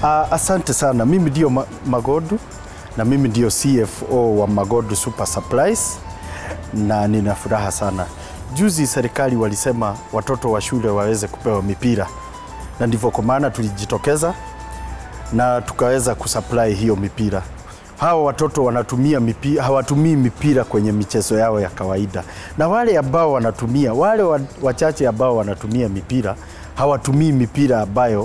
Uh, asante sana. Mimi ndio Ma Magodu na mimi ndio CFO wa Magodu Super Supplies na nina furaha sana. Juzi serikali walisema watoto wa shule waweze kupewa mipira, na ndivyo kwa maana tulijitokeza na tukaweza kusupply hiyo mipira. Hawa watoto wanatumia mipira, hawatumii mipira kwenye michezo yao ya kawaida, na wale ambao wanatumia, wale wa- wachache ambao wanatumia mipira hawatumii mipira ambayo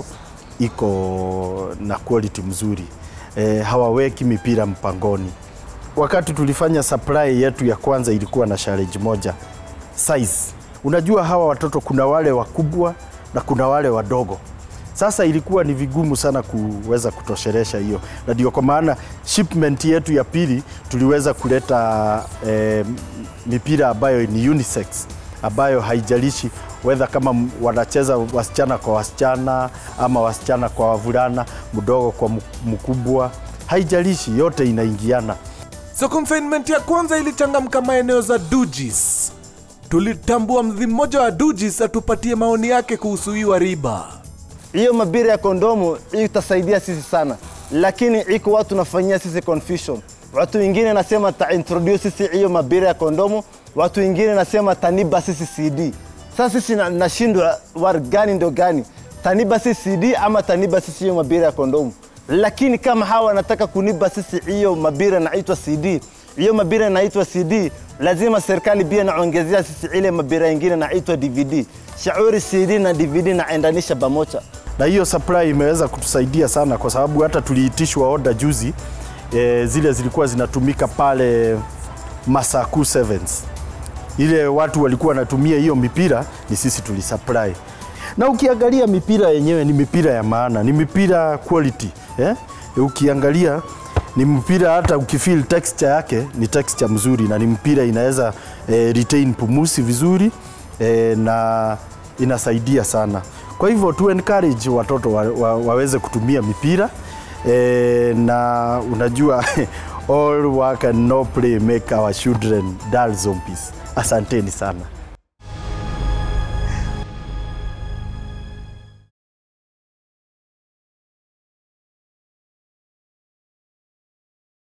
iko na quality mzuri e, hawaweki mipira mpangoni. Wakati tulifanya supply yetu ya kwanza ilikuwa na challenge moja size. Unajua hawa watoto kuna wale wakubwa na kuna wale wadogo. Sasa ilikuwa ni vigumu sana kuweza kutoshelesha hiyo, na ndio kwa maana shipment yetu ya pili tuliweza kuleta eh, mipira ambayo ni unisex, ambayo haijalishi whether kama m- wanacheza wasichana kwa wasichana ama wasichana kwa wavulana, mdogo kwa mk- mkubwa, haijalishi, yote inaingiana. So confinement ya kwanza ilichangamka maeneo za Dujis. Tulitambua mdhi mmoja wa Dujis atupatie maoni yake kuhusu hiyo riba. hiyo mabira ya kondomu hii itasaidia sisi sana, lakini iko watu nafanyia sisi confusion. Watu wengine nasema ta introduce sisi hiyo mabira ya kondomu, watu wengine nasema taniba sisi CD. Sasa sisi na- nashindwa war gani ndo gani, taniba sisi CD ama taniba sisi hiyo mabira ya kondomu. Lakini kama hawa wanataka kuniba sisi hiyo mabira naitwa CD, hiyo mabira inaitwa CD, lazima serikali pia naongezea sisi ile mabira ingine naitwa DVD. Shauri CD na DVD naendanisha pamoja. na hiyo supply imeweza kutusaidia sana kwa sababu hata tuliitishwa order juzi e, zile zilikuwa zinatumika pale Masaku Sevens. Ile watu walikuwa wanatumia hiyo mipira ni sisi tulisupply, na ukiangalia mipira yenyewe ni mipira ya maana, ni mipira quality eh? Ukiangalia ni mpira hata ukifeel texture yake ni texture mzuri, na ni mpira inaweza eh, retain pumusi vizuri eh, na inasaidia sana. Kwa hivyo tu encourage watoto wa, wa, waweze kutumia mipira e, na unajua all work and no play make our children dull zombies. Asanteni sana.